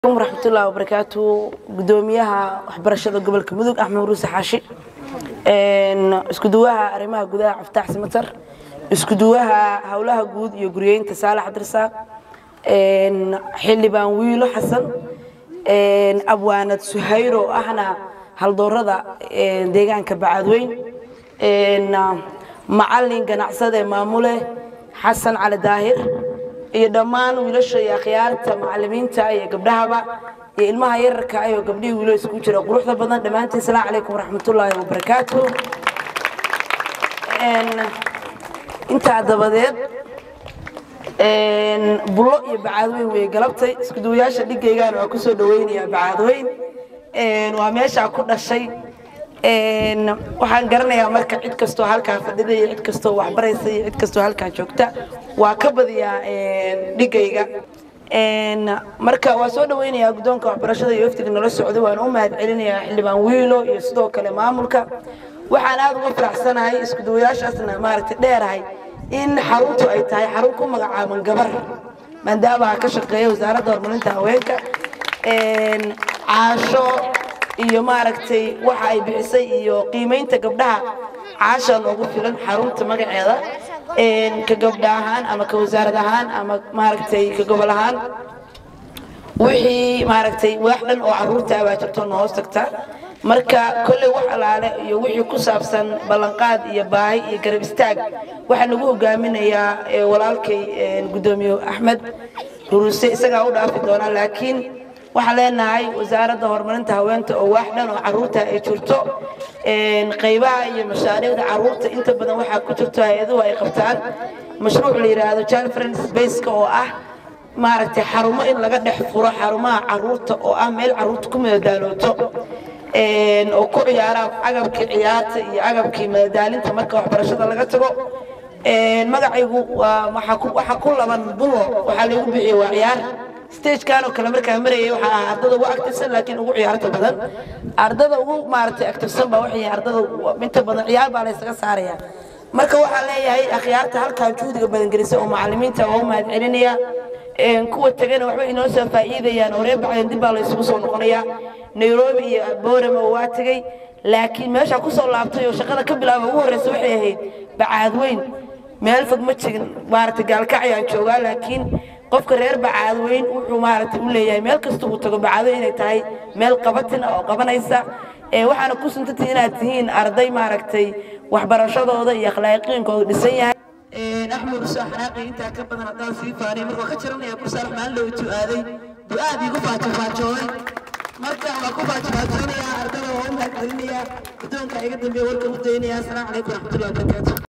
waraxmatullahi wabarakaatu gudoomiyaha waxbarashada gobolka mudug axmed muruuse xaashi iskuduwaha arrimaha gudaha caftaax simatar iskuduwaha howlaha guud iyo guryeynta saalax cabdirasaaq xildhibaan wiilo xasan abwaanad suhayro oo ahna haldoorada deegaanka bacaadweyn macalin ganacsade maamule xasan cali daahir iyo dhammaan wiilasha iyo akhyaarta macalimiinta iyo gabdhahaba iyo ilmaha yararka ayoo gabdhihii wiilo isku jira quruxda badan dhammaantiin asalaamu calaykum waraxmatullaahi wabarakaatu intaa dabadeed bulo iyo bacaadweyn way galabtay iskuduwayaasha dhigaygaan waa kusoo dhaweynayaa bacaadweyn waa meeshaa ku dhashay waxaan garanayaa marka cid kastoo halkaa fadhida iyo cid kastoo waxbaraysa iyo cid kastoo halkaa joogta waa ka badiyaa dhigayga marka waa soo dhaweynayaa guddoonka waxbarashada iyo waftiga nala socday waan u mahad celinayaa xildhibaan wiilo iyo sidoo kale maamulka waxaan aad uga faraxsanahay iskuduwayaashaasna maaragtay dheerahay in xaruntu ay tahay xarun ku magacaaban gabar maadaama ka shaqeeya wasaaradda horumarinta haweenka caasho iyo maaragtay waxa ay bixisay iyo qiimaynta gabdhaha caasha loogu filan xarunta magaceeda ka gabdha ahaan ama ka wasaarad ahaan ama maaragtay ka gobol ahaan wixii maaragtay waax dhan oo caruurta abaa jirto na hoos tagta marka kolley wax alaale iyo wixii ku saabsan ballanqaad iyo baahi iyo garab istaag waxaa nagu hogaaminayaa walaalkay guddoomiye axmed ruruse isagaa u dhaafi doona laakiin waxaan leenahay wasaaradda horumarinta haweenta oo waax dhan oo caruurta ay jirto qaybaha iyo mashaariicda caruurta inta badan waxaa ku jirto hay-aduhu ay qabtaan mashruuc la yidhaahdo child friend spaceka oo ah maaragtay xarumo in laga dhex furo xarumaha caruurta oo ah meel caruurta ku madadaalooto oo ku ciyaaraan agabkii ciyaarta iyo agabkii madadaalinta marka waxbarashada laga tago magacaygu waxaa ku laban bulo waxaa lagu bixiyey waa ciyaar stagekan oo kale markaa marayay waxaa ahaa ardada ugu actifsan laakiin ugu ciyaarta badan ardada ugu maaragtay actifsan baa waxay ardada inta badan ciyaar baa laysaga saaraya marka waxaa leeyahay akhyaarta halkan juhdiga badan gelisay oo macalimiinta waa u mahad celinaya kuwa tagana waxba inoo soo faa'iidayaan oo reer bacdan dib baa laysugu soo noqonayaa nairobi iyo boorama waa tegey laakiin meesha kusoo laabtay oo shaqada ka bilaaba ugu horreysa waxay ahayd bacaadweyn meel fog ma jigin maaragtay gaalkacyaan joogaa laakiin qofka reer bacaadweyn wuxuu maaragtay u leeyahay meel kasta uu tago bacaadweyn inay tahay meel qabatin oo qabanaysa waxaana ku suntantii inaad tihiin arday maaragtay waxbarashadooda iyo akhlaaqiinkooda dhisan yahay axmed usoo xanaaqay intaa ka badan haddaan sii faanay marka ka jaranaya bursaalax maalin dhow intuu aaday du'aad igu faajofaajooday marka waa ku faajofaajoonayaa ardada waa u mahad celinayaa guddoonka iga dambeeya warka u daynaya asalaamu calaykum waraxmatullahi wabarakaatu